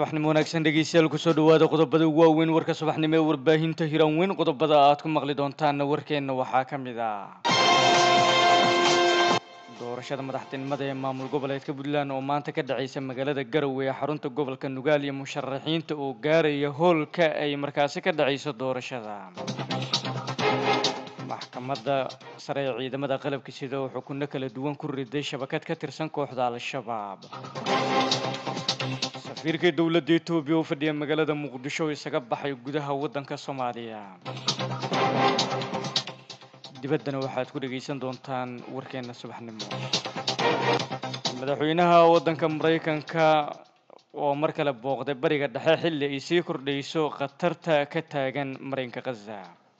subaxnimo wanaagsan dhegeystayaal kusoo dhawaada qodobada ugu waaweyn warka subaxnimo ee warbaahinta hiran weyn qodobada aad ku maqli doontaanna warkeenna waxaa ka mid ah doorashada madaxtinimada ee maamul goboleedka puntland oo maanta ka dhaceysa magaalada garowe ee xarunta gobolka nugaal iyo musharaxiinta oo gaaraya hoolka ay markaasi ka dhaceyso doorashada maxkamadda sare ee ciidamada qalabka sida oo xukunno kala duwan ku riday shabakad ka tirsan kooxda al-shabaab safiirka dowladda etoobiya u fadhiya magaalada muqdisho isaga baxay gudaha waddanka soomaaliya dibaddana waxaad ku dhegaysan doontaan warkeenna subaxnimo madaxweynaha waddanka maraykanka oo mar kale booqday bariga dhexe xilli ay sii kordhayso khatarta ka taagan marinka khaza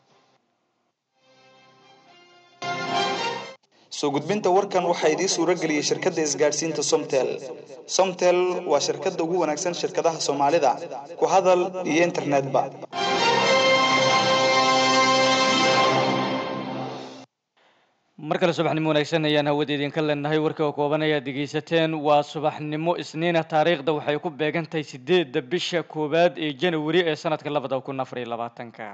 soo gudbinta warkan waxaa idiin suuro geliyey shirkadda isgaadhsiinta somtel somtel waa shirkadda ugu wanaagsan shirkadaha soomaalida ku hadal iyo internetba mar kale subaxnimo wanaagsan ayaan hawada idinka leenahay warka oo kooban ayaad dhegaysateen waa subaxnimo isniina taariikhda waxay ku beegan tahay sideedda bisha koowaad ee janawari ee sanadka labada kun afar iyo labaatanka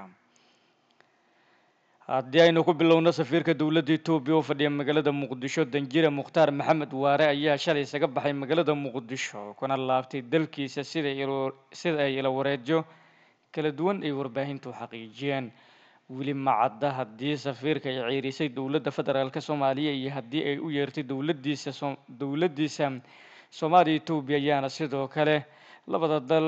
haddii aynu ku bilowno safiirka dowladda etoobiya oo fadhiya magaalada muqdisho danjire mukhtaar maxamed waare ayaa shalay isaga baxay magaalada muqdisho kuna laabtay dalkiisa sida sida ay ila wareedyo kala duwan ay warbaahintu xaqiijiyeen weli ma cadda haddii safiirka ay ciirisay dowladda federaalk soomaaliya iyo haddii ay u yeertay dowladdiisa so dowladdiisa soomaaliya etoobiya ayaana sidoo kale labada dal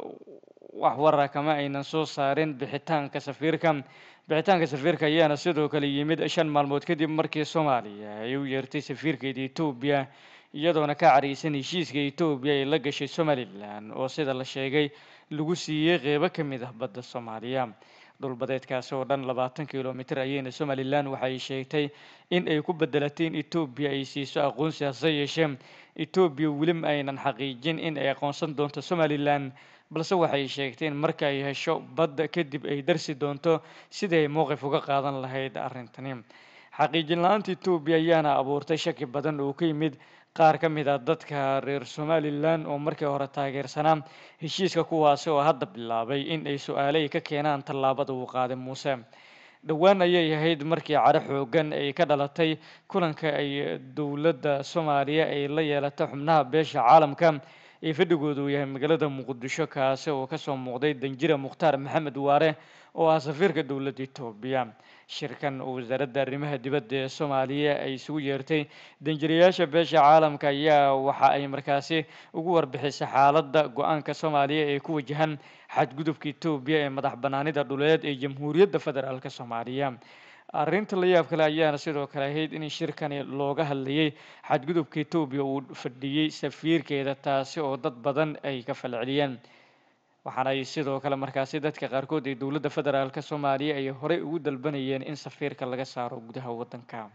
wax wara kama aynan soo saarin bixitaanka safiirka bixitaanka safiirka ayaana sidoo kale yimid shan maalmood kadib markii soomaaliya ay u yeertay safiirkeeda etoobiya iyadoona ka cariysan heshiiska etoobiya ay la gashay somalilan oo sida la sheegay lagu siiyey qeybo ka mid ah badda soomaaliya dhulbadeedkaasi oo dhan labaatan kilomitr ayayna somalilan waxay sheegtay in ay ku bedelatay in etoobiya ay siiso aqoonsi hase yeeshee etoobiya weli ma aynan xaqiijin in ay aqoonsan doonto somalilan balse waxay sheegtay in marka ay hesho badda kadib ay darsi doonto sidii ay mowqif uga qaadan lahayd arrintani xaqiijin la-aanta etoobiya ayaana abuurtay shaki badan oo ka yimid qaar ka mid ah dadka reer somalilan oo markii hore taageersanaa heshiiska kuwaasi oo hadda bilaabay in ay su-aale ay ka keenaan tallaabada uu qaaday muuse dhowaan ayay ahayd markii cadho xoogan ay ka dhalatay kulanka ay dowladda soomaaliya ay la yeelatay xubnaha beesha caalamka ee fadhigooda uu yahay magaalada muqdisho kaasi oo kasoo muuqday danjire mukhtaar maxamed waare oo ah safiirka dowladda etoobiya shirkan oo wasaaradda arrimaha dibadda ee soomaaliya ay isugu yeertay danjirayaasha beesha caalamka ayaa waxa ay markaasi ugu warbixisay xaaladda go-aanka soomaaliya ee ku wajahan xadgudubka etoobiya ee madax banaanida dhuleed ee jamhuuriyadda federaalk soomaaliya arrinta la yaab kale ayaana sidoo kale ahayd in shirkani looga hadlayay xadgudubka etoobiya uu fadhiyey safiirkeeda taasi oo dad badan ay ka falceliyeen waxaana ay sidoo kale markaasi dadka qaarkood ee dowladda federaalk soomaaliya ay horey ugu dalbanayeen in safiirka laga saaro gudaha waddanka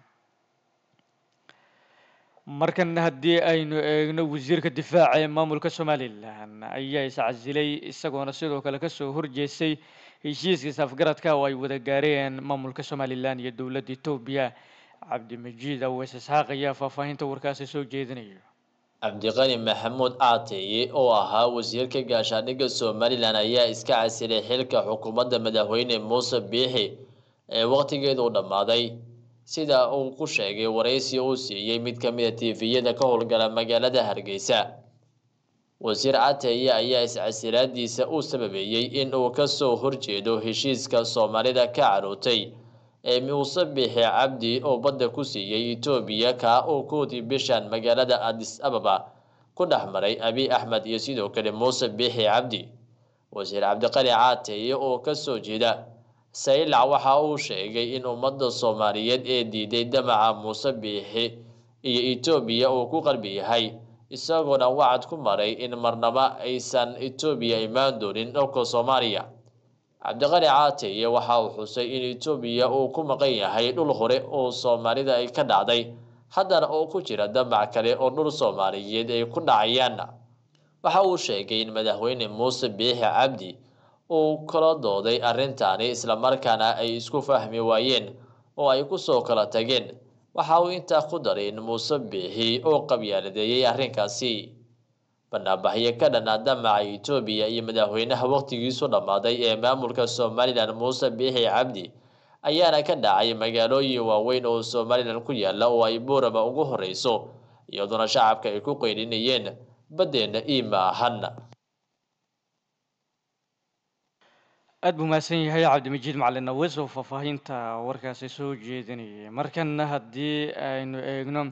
markan haddii aynu eegno wasiirka difaaca ee maamulka somalilan ayaa iscasilay isagoona sidoo kale kasoo horjeestay heshiiska safgaradka oo ay wada gaareen maamulka somalilan iyo dowladda etoobiya cabdimajiid aweys isxaaq ayaa faahfaahinta warkaasi soo jeedinaya cabdiqani maxamuud caateeye oo ahaa wasiirka gaashaandhigga somalilan ayaa iska casilay xilka xukuumadda madaxweyne muuse biixi ee waqtigeedu dhammaaday sida uu ku sheegay waraysi uu siiyey mid ka mid a tifiyada ka howlgala magaalada hargeysa wasiir cateeye ayaa iscasilaadiisa u sababeeyey in uu kasoo horjeedo heshiiska soomaalida ka carootay ee muuse biixi cabdi oo badda ku siiyey etoobiya kaa uu koodii bishan magaalada adis ababa ku dhex maray abi axmed iyo sidoo kale muuse biixi cabdi wasiir cabdiqali caateeye oo kasoo jeeda saylac waxa uu sheegay in ummadda soomaaliyeed ee diiday damaca muuse biixi iyo etoobiya uu ku qalbi yahay isagoona wacad ku maray in marnaba aysan etoobiya imaan doonin dhulka soomaaliya cabdiqali caateye waxa uu xusay in etoobiya uu ku maqan yahay dhul hore oo soomaalida ay ka dhacday haddana oo ku jira damac kale oo dhul soomaaliyeed ay ku dhacayaan waxa uu sheegay in madaxweyne muuse biixi cabdi uu kala dooday arrintaani islamarkaana ay isku fahmi waayeen oo ay kusoo kala tageen waxa uu intaa ku daray in muuse biixi oo qabyaaladeeyey arrinkaasi banaanbaxyo ka dhan ah damaca etoobiya iyo madaxweynaha waqtigiisu dhammaaday ee maamulka somalilan muuse biixi cabdi ayaana ka dhacay magaalooyin waaweyn oo somalilan ku yaala oo ay buurama ugu horeyso iyadoona shacabka ay ku qeylinayeen baddeena iima ahan aada buu mahadsan yahay cabdimajid macalin nawes oo faahfaahinta warkaasi soo jeedinayay markana haddii aynu eegno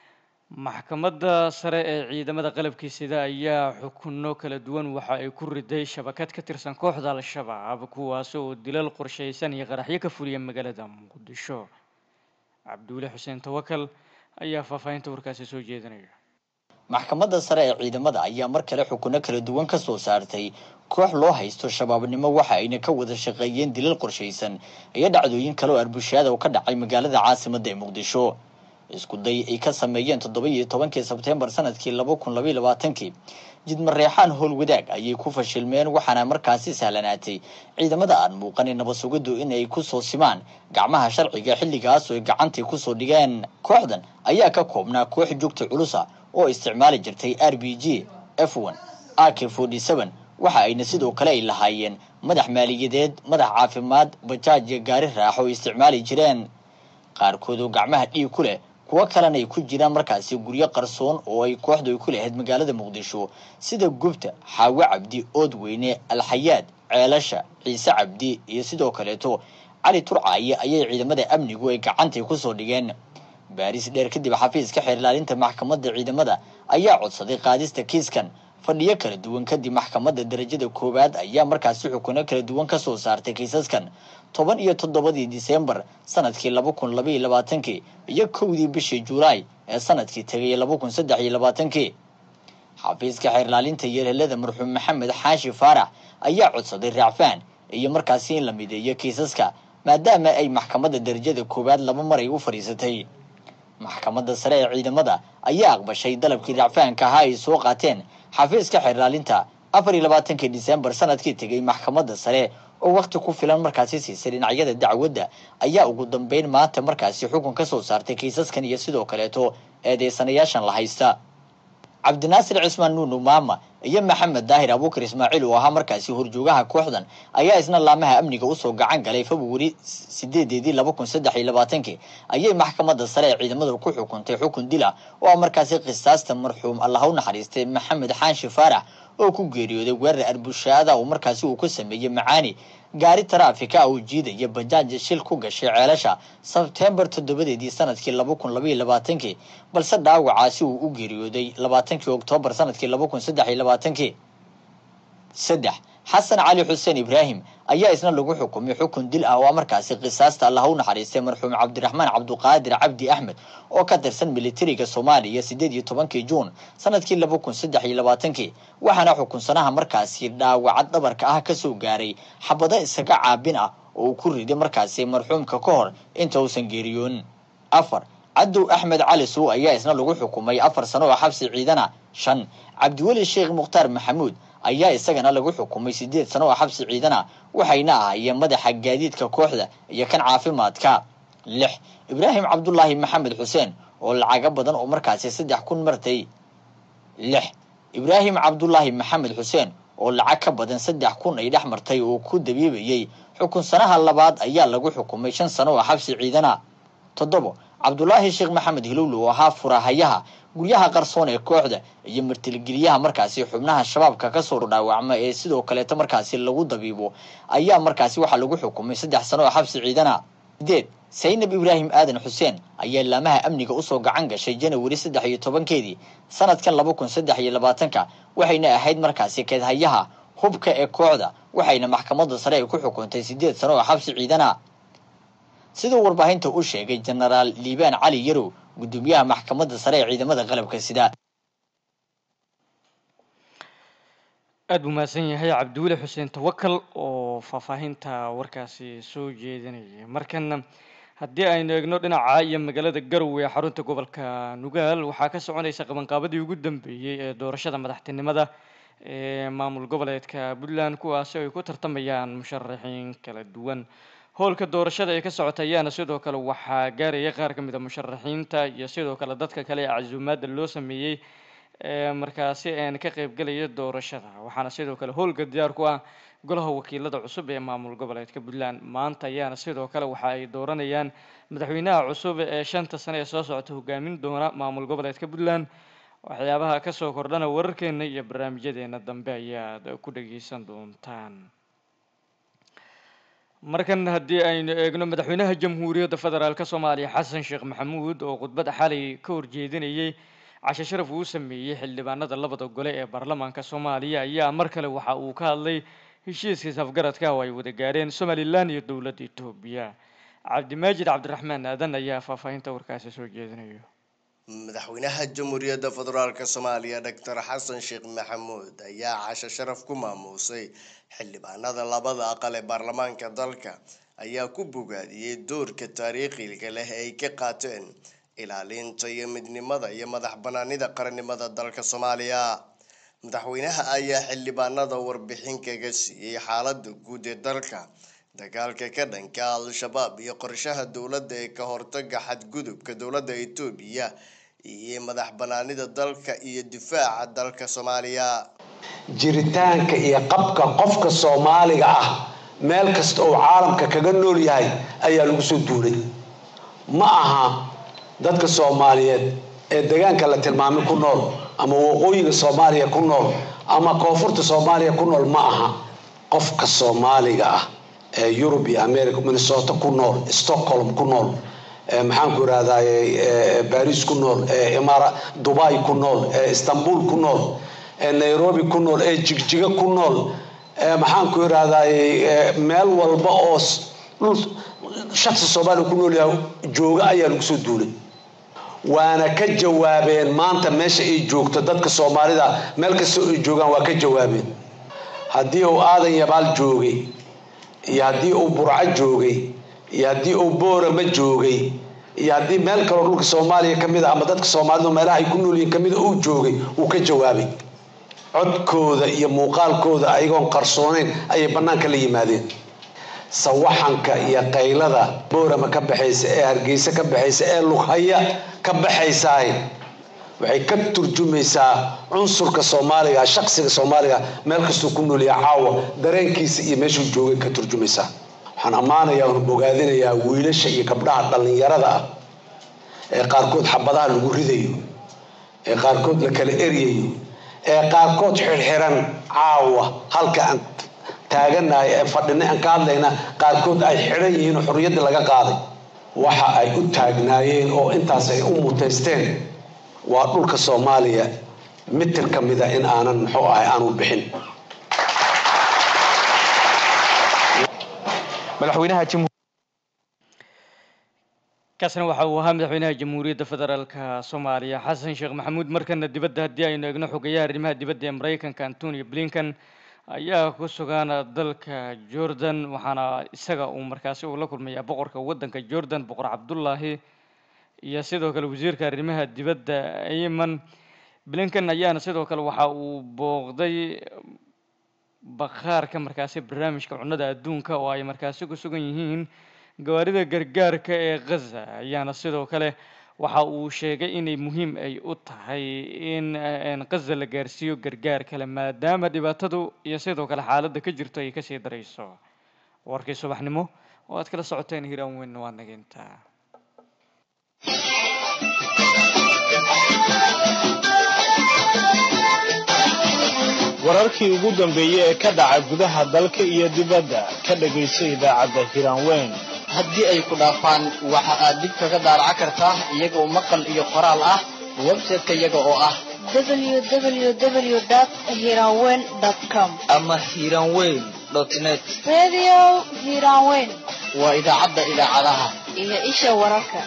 maxkamadda sare ee ciidamada qalabkii sida ayaa xukuno kala duwan waxa ay ku riday shabakad ka tirsan kooxda al-shabaab kuwaas oo dilal qorshaysan iyo qaraxyo ka fuliya magaalada muqdisho cabduule xuseen tawakal ayaa faahfaahinta warkaasi soo jeedinaya maxkamadda sare ee ciidamada ayaa mar kale xukuno kala duwan ka soo saartay koox loo haysto shabaabnimo waxa ayna ka wada shaqeeyeen dilal qorshaysan iyo dhacdooyin kale oo arbushaada oo ka dhacay magaalada caasimadda ee muqdisho isku day ay ka sameeyeen toddoba iyo tobankii sebteembar sanadkii laba kun labaiy labaatankii jidmareexaan howl wadaag ayay ku fashilmeen waxaana markaasi sahlanaatay ciidamada aan muuqanin nabad sugiddu in ay kusoo simaan gacmaha sharciga xilligaas oo ay gacantay kusoo dhigeen kooxdan ayaa ka koobnaa koox joogta culusa oo isticmaali jirtay r b g f one ak forty seven waxa ayna sidoo kale ay lahaayeen madax maaliyadeed madax caafimaad bajaaj iyo gaari raaxo oo isticmaali jireen qaarkood oo gacmaha dhiig ku leh kuwo kalena ay ku jiraan markaasi guryo qarsoon oo ay kooxdu ay ku lahayd magaalada muqdisho sida gubta xaawo cabdi oodweyne alxayaad ceelasha ciise cabdi iyo sidoo kaleeto cali turcaaye ayay ciidamada amnigu ay gacantay kusoo dhigeen baaris dheer kadib xafiiska xeer ilaalinta maxkamadda ciidamada ayaa codsaday qaadista kiiskan fadhiyo kala duwan kadib maxkamadda darajada koowaad ayaa markaasi xukuno kala duwan ka soo saartay kiisaskan toban iyo toddobadii disembar sanadkii laba kun labaiyo labaatankii iyo kowdii bishii julaay ee sanadkii tegay laba kun saddex iyo labaatankii xafiiska xeer ilaalinta yeelhelada marxuum maxamed xaashi faarax ayaa codsaday raacfaan iyo markaasi in la mideeyo kiisaska maadaama ay maxkamadda darajada koowaad laba mar ay u fadhiisatay maxkamadda sare ee ciidamada ayaa aqbashay dalabkii raacfaanka ahaa ay soo qaateen xafiiska xeer ilaalinta afar iyo labaatankii disembar sanadkii tegay maxkamadda sare oo wakti ku filan markaasi siisay dhinacyada dacwadda ayaa ugu dambeyn maanta markaasi xukun ka soo saartay kiisaskan iyo sidoo kaleeto eedeysanayaashan la haysta cabdinaasir cismaan nuunu maama iyo maxamed daahir abuukar ismaaciil oo ahaa markaasi horjoogaha kooxdan ayaa isna laamaha amniga usoo gacan galay februari sideedeedii laba kun saddex iyo labaatankii ayay maxkamadda sare ee ciidamadu ku xukuntay xukun dila oo ah markaasi qisaasta marxuum allah u naxariistay maxamed xaanshi faarax oo ku geeriyooday weerar arbushaada oo markaasi uu ku sameeyey macaani gaari taraafika ah oo jiidaya bajaaj shil ku gashay ceelasha sebtembar toddobadeedii sanadkii laba kun labaiyo labaatankii balse dhaawacaasi uu u geeriyooday labaatankii oktoobar sanadkii laba kun saddex iyo labaatankii saddex xasan cali xuseen ibraahim ayaa isna lagu xukumay xukun dil ah oo markaasi qisaasta allah u naxariistay marxuum cabdiraxmaan cabduqaadir cabdi axmed oo ka tirsan militariga soomaaliya sideed iyo tobankii juun sanadkii laba kun saddex iyo labaatankii waxaana xukunsanaha markaasi dhaawacad dhabarka ah kasoo gaaray xabado isaga caabin ah oo uu ku riday markaasi marxuumka ka hor inta uusan geeriyoon afar cadow axmed cali suu ayaa isna lagu xukumay afar sano oo xabsi ciidana shan cabdiweli sheekh mukhtaar maxamuud ayaa isagana lagu xukumay sideed sano oo xabsi ciidana waxayna ahaayeen madaxa gaadiidka kooxda iyo kan caafimaadka lix ibraahim cabdulaahi maxamed xuseen oo lacago badan oo markaasi saddex kun martay lix ibraahim cabdulaahi maxamed xuseen oo lacag ka badan saddex kun ay dhex martay oo ku dabiibayey xukunsanaha labaad ayaa lagu xukumay shan sano oo xabsi ciidana toddobo cabdulaahi sheekh maxamed hilowle oo ahaa furahayaha guryaha qarsoon ee kooxda iyo martilgeliyaha markaasi xubnaha shabaabka kasoo dhaawacma ee sidoo kaleeto markaasi lagu dabiibo ayaa markaasi waxaa lagu xukumay saddex sano oo xabsi ciidana sideed saynab ibraahim aadan xuseen ayaa laamaha amniga usoo gacan gashay janawari saddex iyo tobankeedii sanadkan laba kun saddex iyo labaatanka waxayna ahayd markaasi keedhayaha hubka ee kooxda waxayna maxkamadda sare ay ku xukuntay sideed sano oo xabsi ciidana siduu warbaahinta u sheegay jenaraal liibaan cali yarow gudoomiyaha maxkamadda sare ee ciidamada qalabka sida aada buu mahadsan yahay cabdiweli xuseen tawakal oo faahfaahinta warkaasi soo jeedinayay markana haddii aynu eegno dhinaca iyo magaalada garowe ee xarunta gobolka nugaal waxaa ka soconaysa qabanqaabadii ugu dambeeyey ee doorashada madaxtinimada ee maamul goboleedka puntland kuwaasi ay ku tartamayaan musharaxiin kala duwan howlka doorashada ee ka socota ayaana sidoo kale waxaa gaaraya qaar ka mid a musharaxiinta iyo sidoo kale dadka kale ee casuumaadda loo sameeyey ee markaasi een ka qaybgelaya doorashada waxaana sidoo kale howlga diyaar ku ah golaha wakiilada cusub ee maamul goboleedka puntland maanta ayaana sidoo kale waxa ay dooranayaan madaxweynaha cusub ee shanta sane ee soo socota hogaamin doona maamul goboleedka puntland waxyaabaha kasoo kordhana wararkeena iyo barnaamijyadeena dambe ayaad ku dhageysan doontaan markan haddii aynu eegno madaxweynaha jamhuuriyadda federaalk soomaaliya xasan sheekh maxamuud oo khudbad xalay ka horjeedinayay cashe sharaf uu sameeyey xildhibaanada labada gole ee baarlamaanka soomaaliya ayaa mar kale waxa uu ka hadlay heshiiskiis afgaradka oo ay wada gaareen somalilan iyo dowladda etoobiya cabdimaajid cabdiraxmaan aadan ayaa faahfaahinta warkaasi soo jeedinayo madaxweynaha jamhuuriyadda federaalk soomaaliya doctor xasan sheekh maxamuud ayaa casho sharaf ku maamuusay xildhibaanada labada aqal ee baarlamaanka dalka ayaa ku bogaadiyey doorka taariikhiga leh ay ka qaateen ilaalinta iyo midnimada iyo madax banaanida qarannimada dalka soomaaliya madaxweynaha ayaa xildhibaanada warbixin kaga siiyey xaalada guud ee dalka dagaalka ka dhanka al-shabaab iyo qorshaha dowladda ee ka hortaga xadgudubka dowladda etoobiya iyo madax banaanida dalka iyo difaaca dalka soomaaliya jiritaanka iyo qabka qofka soomaaliga ah meel kasta oo caalamka kaga nool yahay ayaa lagu soo duulay ma aha dadka soomaaliyeed ee deegaanka la tilmaamay ku nool ama waqooyiga soomaaliya ku nool ama koonfurta soomaaliya ku nool ma aha qofka soomaaliga ah ee yurub iyo america minnesota ku nool stockholm ku nool maxaan ku irahdaye baris ku nool eemara dubai ku nool istanbul ku nool nairobi ku nool ee jigjiga ku nool maxaan ku irahdaye meel walba oo dhul shaksi soomaaliya ku nool yahay jooga ayaa lagu soo duulay waana ka jawaabeen maanta meesha ay joogto dadka soomaalida meel kasta ay joogaan waa ka jawaabeen haddii uu aadan yabaal joogay iyo haddii uu burco joogay iyo haddii uu boorama joogay iyo haddii meel kaloo dhulka soomaaliya ka mid a ama dadka soomaalida meelaha ay ku noolyihiin kamid a uu joogay wuu ka jawaabay codkooda iyo muuqaalkooda ayagoon qarsooneyn ayay bannaanka la yimaadeen sawaxanka iyo qaylada boorama ka baxaysa ee hargeysa ka baxaysa ee lughaya ka baxaysaay waxay ka turjumaysaa cunsurka soomaaliga shaksiga soomaaliga meel kastuu ku noolyaha caawa dareenkiisa iyo meeshuu joogay ka turjumaysaa waxaan ammaanayaa oon bogaadinayaa wiilasha iyo gabdhaha dhallinyarada ah ee qaarkood xabadaha lagu ridayo ee qaarkood la kala eryayo ee qaarkood xirxiran caawa halka aan taaganahay ee fadhinay aan ka hadlayna qaarkood ay xidhan yihiin oo xorriyaddii laga qaaday waxa ay u taagnaayeen oo intaas ay u mutaysteen waa dhulka soomaaliya mitir ka mida in aanan muxuu ahay aanu bixin madaxweynaha kaasna waxa uu ahaa madaxweynaha jamhuuriyadda federaalka soomaaliya xasan sheekh maxamuud markana dibadda haddii aynu eegno xogeyaha arrimaha dibadda ee maraykanka antonio blinkan ayaa ku sugan dalka jordan waxaana isaga uu markaasi uu la kulmayaa boqorka waddanka jordan boqor cabdullaahi iyo sidoo kale wasiirka arrimaha dibadda ayman blinkan ayaana sidoo kale waxa uu booqday bakhaarka markaasi barnaamijka cunnada adduunka oo ay markaasi ku sugan yihiin gawaarida gargaarka ee ghaza ayaana sidoo kale waxa uu sheegay inay muhiim ay u tahay in ghaza la gaarsiiyo gargaar kale maadaama dhibaatadu iyo sidoo kale xaaladda ka jirto ay kasii darayso warkii subaxnimo oo aad kala socoteen hiraan weynna waad nageyntaa wararkii ugu dambeeyey ee ka dhaca gudaha dalka iyo dibadda ka dhegayso idaacadda hiraanweyn haddii ay ku dhaafaan waxa aad dib kaga daaraca kartaa iyagoo maqal iyo qoraal ah website-ka iyaga oo ah www.hiranweyn.com ama hiranweyn net Radio Hiranweyn waa idaacadda idaacadaha iyo isha wararka.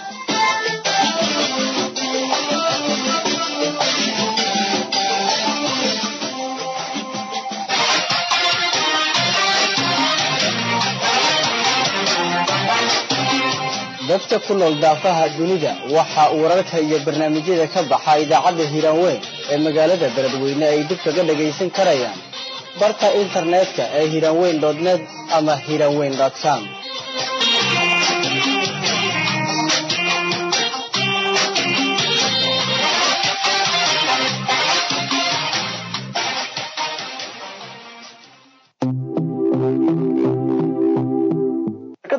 dadka ku nool daafaha dunida waxa uu wararka iyo barnaamijyada ka baxa idaacadda hiiraanweyn ee magaalada beledweyne ay dib kaga dhagaysan karayaan barka internetka ee hiiraanweyn net ama hiiraanweyn com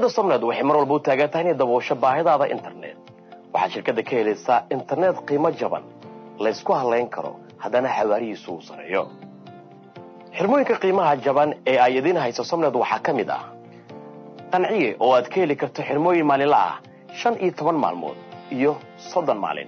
shirkadda somned waxay mar walba u taagan tahay inay daboosho baahidaada internet waxaad shirkadda ka helaysaa internet qiimo jaban laysku halayn karo haddana xawaarihiisu uu sareeyo xirmooyinka qiimaha jaban ee ay idiin hayso somned waxaa ka mid ah qanciye oo aad ka heli karto xirmooyin maalinla ah shan iyo toban maalmood iyo soddon maalin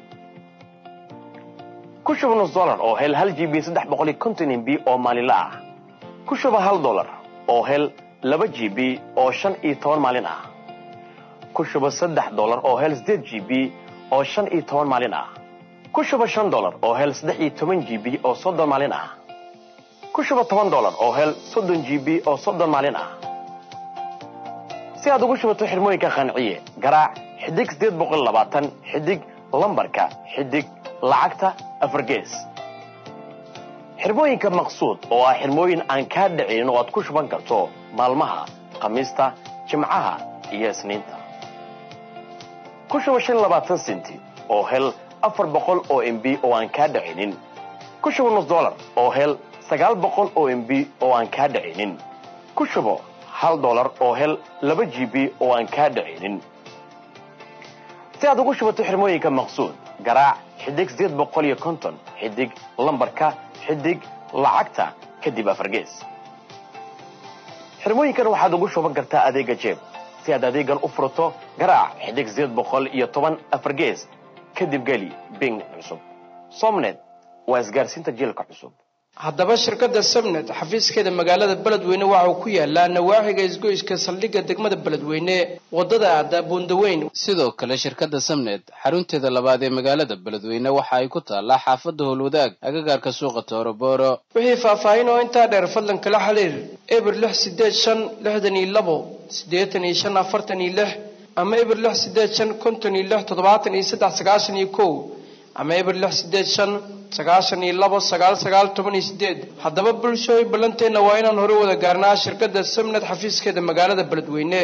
ku shuba nus dollar oo hel hal g b saddex boqol iyo konton mb oo maalinla ah ku shuba hal dollar oo hel laba g b oo shan iyo toban maalin ah ku shuba saddex dollar oo hel siddeed g b oo shan iyo toban maalin ah ku shuba shan dollar oo hel saddex iyo toban g b oo soddon maalin ah ku shuba toban dollar oo hel soddon g b oo soddon maalin ah si aad ugu shubato xirmooyinka qanciye garaac xidig siddeed boqol labaatan xidig lambarka xidig lacagta afargees xirmooyinka maqsuud oo ah xirmooyin aan kaa dhicin oo aad ku shuban karto maalmaha khamiista jimcaha iyo isniinta ku shuba shan labaatan senti oo hel afar boqol oo mb oo aan kaa dhicinin ku shuba nus dollar oo hel sagaal boqol oo mb oo aan kaa dhicinin ku shubo hal dollar oo hel laba g b oo aan kaa dhicinin si aad ugu shubato xirmooyinka maqsuud garaac xidig sideed boqol iyo konton xidig lambarka xidig lacagta kadib afargees xirmooyinkan waxaad ugu shuban kartaa adeega jeeb si aad adeegan u furato garaac xidig sideed boqol iyo toban afargees kadib geli bing cusub somnet waa isgaarsiinta jiilka cusub haddaba shirkadda sabnet xafiiskeeda magaalada beledweyne waxa uu ku yaalaa nawaaxiga isgoyska saldhigga degmada beledweyne wadada aada buundaweyn sidoo kale shirkadda samnet xarunteeda labaad ee magaalada beledweyne waxa ay ku taallaa xaafadda howlwadaag agagaarka suuqa toorobooro wixii faahfaahin oo intaa dheer fadlan kala xiriir eber lix sideed shan lixdan iyo labo siddeetan iyo shan afartan iyo lix ama eber lix sideed shan konton iyo lix toddobaatan iyo saddex sagaashan iyo kow ama eber lix sideed shan sagaashan iyo labo sagaal sagaal toban iyo sideed haddaba bulshooy ballanteenna waa inaan hore wada gaarnaa shirkadda samnet xafiiskeeda magaalada beledweyne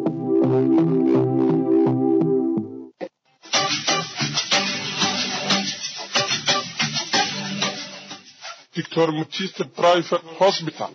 Dr. Mutiste Private Hospital.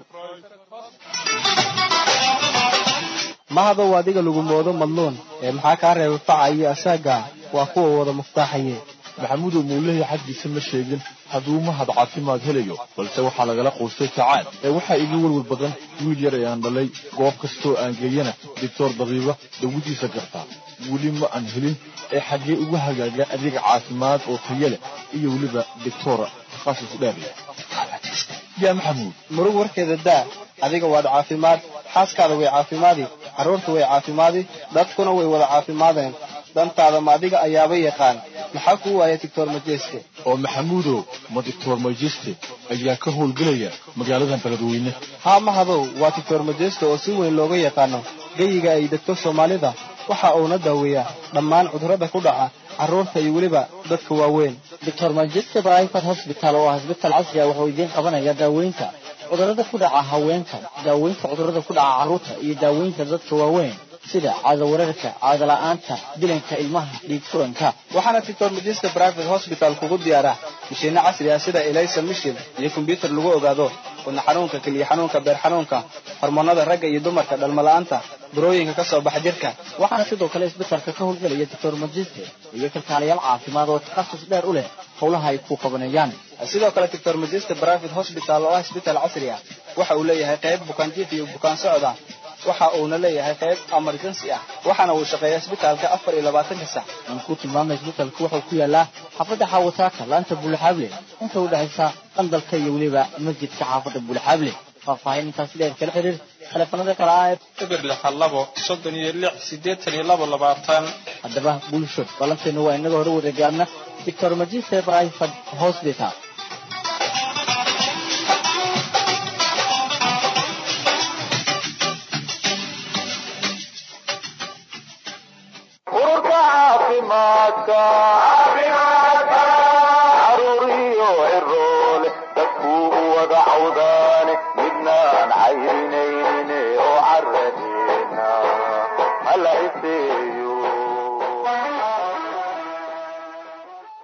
mahadow adiga lagu moodo madluun ee maxaa kaa reebay faca iyo asaaga waa kuwa wada muftaaxaye maxamudow muulahii xaggiisa ma sheegin hadduu mahad caafimaad helayo balse waxaa lagala quustay tacaan ee waxaa iga welwel badan wiil yar ayaan dhalay goob kastoo aan geeyana doctor dabiiba dawadiisa gartaa weli ma aan helin ee xaggee uga hagaaga adeega caafimaad oo tayo leh iyo weliba doctora takhasus dheer leh yaa maxamuud murug warkeeda daa adiga waad caafimaad xaaskaada way caafimaadi carruurta way caafimaadi dadkuna way wada caafimaadeen dantaada ma adiga ayaaba yaqaan maxaa kuu waaya doctor majeste oo maxamuudow ma doctor majeste ayaa ka howlgelaya magaaladan beledweyne haa mahadow waa doctor majeste oo si weyn looga yaqaano geyiga ay degto soomaalida waxa uuna daaweeyaa dhammaan cudurrada ku dhaca carruurta iyo weliba dadka waaweyn doctor majeste private hospital oo ah isbitaal casri ah wuxuu idiin qabanaya daaweynta cudurrada ku dhaca haweenka daaweynta cudurrada ku dhaca carruurta iyo daaweynta dadka waaweyn sida caadawararka caadala'aanta dilanka ilmaha dhiig furanka waxaana doctor majeste private hospital kugu diyaara mashiinno casri ah sida elisa mishil iyo kombyutar lagu ogaado wadna xanuunka keliya xanuunka beer xanuunka hormoonada ragga iyo dumarka dhalmala'aanta burooyinka ka soo baxa jirka waxaana sidoo kale isbitaalka ka howlgelaya doctor majiste iyo kalkaalayaal caafimaad oo takhasus dheer u leh howlaha ay ku qabanayaan sidoo kale doctor majeste private hospital oo ah isbitaal casri ah waxa uu leeyahay qayb bukaanjiif iyo bukaan socda waxa uuna leeyahay qayb emergency ah waxaana uu shaqeeyaa isbitaalka afar iyo labaatanka sac aan ku tilmaamay isbitaalku wuxuu ku yaalaa xaafadda xaawataaka laanta buulaxaable inta u dhexaysa qandalka iyo weliba masjidka xaafadda buulaxaable faahfaahin intaas dheer kala xiriir taleefanada kale ah eber lixa labo soddon iyo lix siddeetan iyo labo labaatan haddaba bulsho ballanteenu waa inaga hore wada gaarna doctor majiste private hospital ururka caafimaadka caruuriyo ciroole dadkuu u wada cawdaane midnaan cayrinaynin oo caradeena hala iseeyo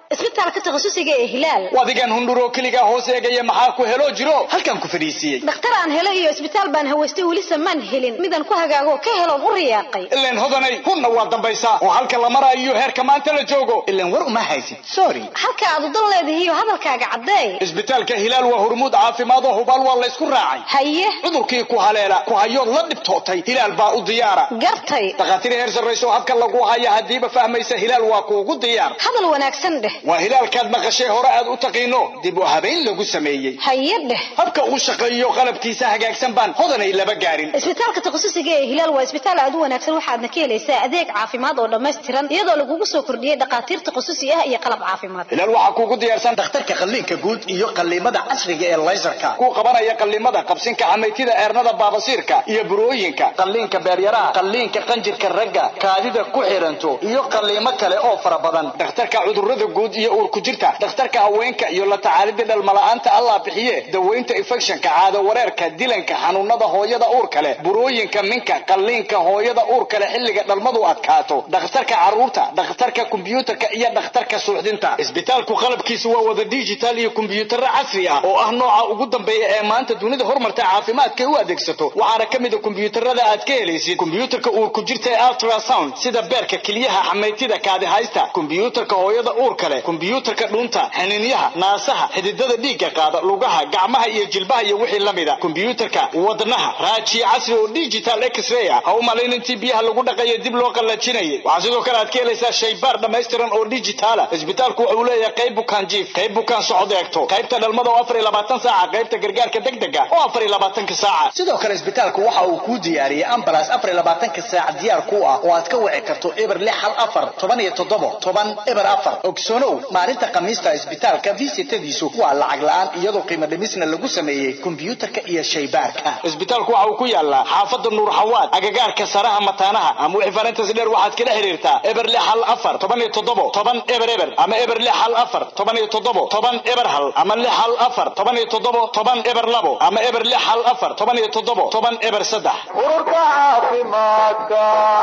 isbitaalka takhasusiga ee hilaal wadigan hundhuroo keligaa hoos eegaya maxaa ku helo jiro halkan ku fadhiisiiyey dhakhtar aan helo iyo isbitaal baan hawaystay weli samaan helin midaan ku hagaago ka heloon u riyaaqay ileen hodanay hunna waa dambaysaa oo halka la maraayo heerka maanta la joogo ileen war uma haysid sorry halka aad udan leedahiyo hadalkaaga caddee isbitaalka hilaal waa hormuud caafimaad oo hubaal waa laysku raacay haye cudurkii ku haleela ku hayood la dhibtootay hilaal baa u diyaara gartay dhakhaatiir heer sarrayso habka lagu haya haddiiba fahmaysa hilaal waa kuugu diyaar hadal wanaagsan dheh waa hilaalkaad maqashay hore aad u taqiino dib u habayn lagu sameeyey haye dheh habka uu shaqeeyo qalabkiisa hagaagsan baan hodanay laba gaarin isbitaalka takhasusiga ee hilaal waa isbitaal aad u wanaagsan waxaadna ka helaysaa adeeg caafimaad oo dhammaystiran iyadoo lagugu soo kordhiyey dhakhaatiir takhususi ah iyo qalab caafimaad hilaal waxaa kuugu diyaarsan dhakhtarka qalliinka guud iyo qalliimada casriga ee laysarka kuu qabanaya qalliimada qabsinka xamaytida eernada baabasiirka iyo burooyinka qalliinka beeryaraha qalliinka qanjirka ragga kaadida ku xiranto iyo qalliimo kale oo fara badan dhakhtarka cudurrada guud iyo uurku jirta dhakhtarka haweenka iyo la tacaalida dhalmala'aanta allah bixiye daweynta infectionka caado wareerka dilanka xanuunada hooyada uurka leh burooyinka minka qalliinka hooyada uurka leh xilliga dhalmadu adkaato dhakhtarka carruurta dhakhtarka kombiyuutarka iyo dhakhtarka suuxdinta isbitaalku qalabkiisu waa wada digital iyo kombiyuutarro casri ah oo ah nooca ugu dambeeya ee maanta dunida horumarta caafimaadka u adeegsato waxaana ka mid a kombiyuutarada aad ka helaysid kombiyuutarka uurku jirta ee ultrasound sida beerka keliyaha xamaytida kaadihaysta kombiyuutarka hooyada uurka leh kombiyuutarka dhuunta xaniinyaha naasaha xididada dhiigga qaada lugaha gacmaha iyo jilbaha iyo wixii la mida kombiyuutarka wadnaha raajiye casri oo digital x-ray ah ha u malayn intii biyaha lagu dhaqayo dib loo qallajinayay waxaa sidoo kale aad ka helaysaa shaybaar dhammaystiran oo digitaala isbitaalku wuxuu leeyahay qayb bukaan jiif qayb bukaan socod eegto qaybta dhalmada oo afar iyo labaatan saaca qaybta gargaarka degdega oo afar iyo labaatanka saaca sidoo kale isbitaalku waxa uu kuu diyaariyey ambulance afar iyo labaatanka saac diyaar ku ah oo aad ka wici karto eber lix hal afar toban iyo toddobo toban eber afar ogsoonow maalinta khamiista isbitaalka visitadiisu waa lacag la-aan iyadoo qiimo dhimisna lagu sameeyey kombiyuutarka iyo shaybaarka isbitaalku waxa uu ku yaalaa xaafada nuur xawaad agagaarka saraha mataanaha ama wixii farintas dheer waxaad kala xiriirtaa eber lix hal afar toban iyo toddobo toban eber eber ama eber lix hal afar toban iyo toddobo toban eber hal ama lix hal afar toban iyo toddobo toban eber labo ama eber lix hal afar toban iyo toddobo toban eber saddex ururka caafimaadka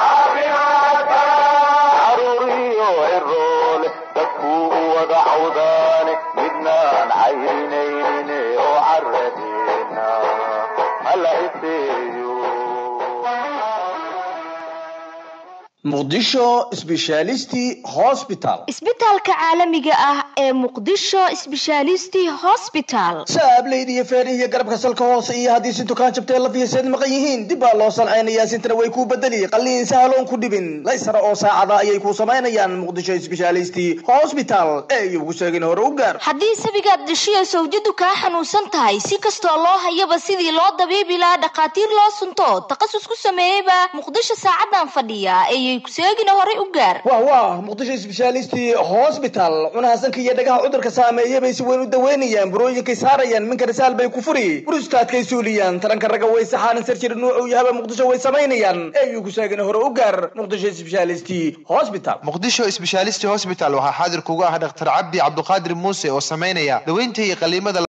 caruuriyo ciroole dadkuu u wada cawdaane midnaan caynaynin oo caradeena hala iseeyo muqdisho sbeshalisti hosbital isbitaalka caalamiga ah ee muqdisho sbeshalisti hosbital saableyda iyo feerih iyo garabka salka hoose iyo haddii si dukaan jabtee lafiyaseed maqan yihiin dib baa loo sancaynayaa sintana way kuu bedeli qalliin sahaloon ku dhibin laysara oo saacada ayay kuu samaynayaan muqdisho sbeshalisti hosbital ee iyogu sheegin hore u gaar haddii sabigaad dhashiyo sawjadu kaa xanuunsan tahay si kastoo loo hayaba sidii loo dabiibi lahaa dhakhaatiir loo sunto takhasus ku sameeyeyba muqdisho saacadan fadhiya ayay kuseegina horay u gaar wah wah muqdisho sbeshalisti hosbital cunahasanka iyo dhagaha cudurka saameeya bay si weyn u daweynayaan burooyinkay saarayaan minka risaal bay ku furi burustaadkay suuliyaan taranka ragga way saxaanan sarjir nuucu yahaba muqdisho way samaynayaan eeyu ku sheegin hore u gaar muqdisho sbeshalisti hosbital muqdisho sbeshalisti hosbital waxaa xaadir kugu ah dhaktar cabdi cabduqaadir muuse oo samaynaya daweynta iyo qaliimada